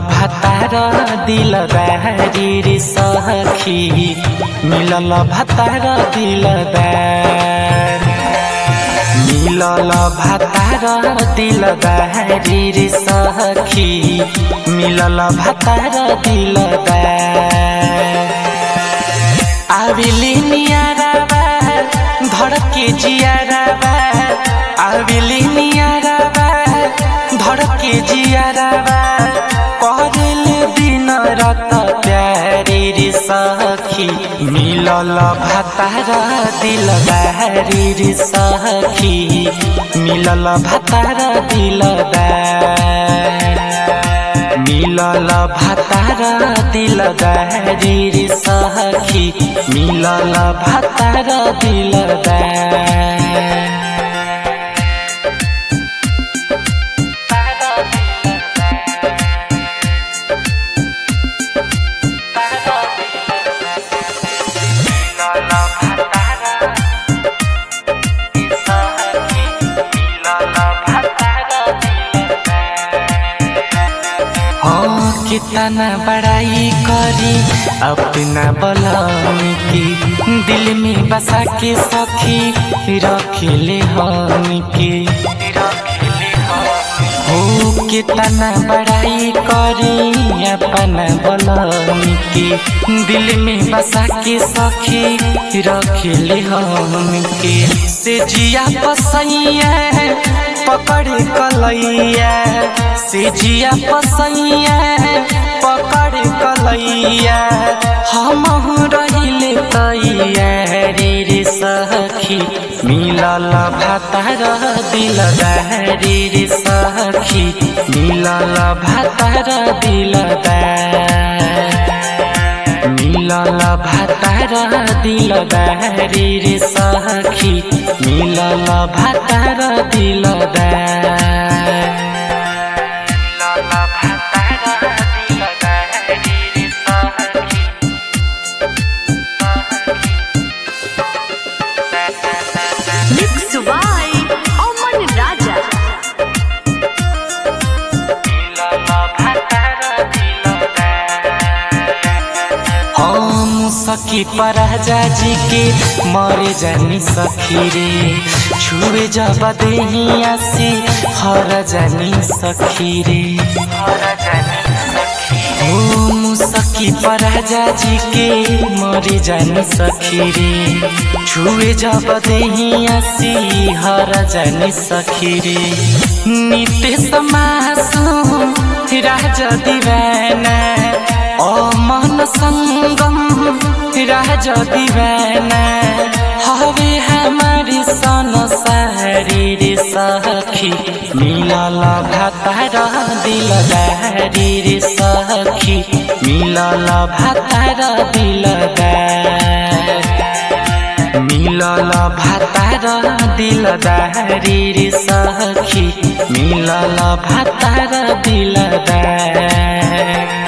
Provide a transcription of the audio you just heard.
भातार दिलदारी रे सखी मिलल भातार दिलदार मिलल भातार दिलदारी रे सखी मिलल भातार दिलदार आविली नियाराबा धड़के जियाराबा आविली नियाराबा धड़के जियाराबा कहल दिन रात प्यारे रे सखी मिलल भातार दिलदारी रे सखी मिलल भातार दिलदार मिलल भातार दिलदारी रे सखी मिलल भातार दिलदार हाँ कितना बड़ाई करी अपना बलम की दिल में बसा के सखी रखले हम के हो कितना बड़ाई करी अपना बलम की दिल में बसा के सखी रखले हम के से जिया पसैया पकड़ कलैया से जिया पसैया पकड़ कलैया हम रहिले तैया रे रे सखी मिलल भातार दिलदारी रे सखी मिलल भातार दिलदार मिलल भातार दिलदारी रे सखी मिलल भातार दिलदार Mixed by Oman Raja. हम सखी पराजा जी के मरे जानी सखी रे छुए जब देहिया से हर जानी सखी रे हम सखी पराजा जी के मरे जानी सखी रे छुए जब देहिया से हर जानी सखी रे नित्य समासु राजा दीवाना ओ मन संगम राज दीवाना हवे हमारी सन सारी रे सखी मिलल भातार दिलदारी रे सखी मिलल भातार दिलदार मिलल भातार दिलदारी रे सखी मिलल भातार दिलदार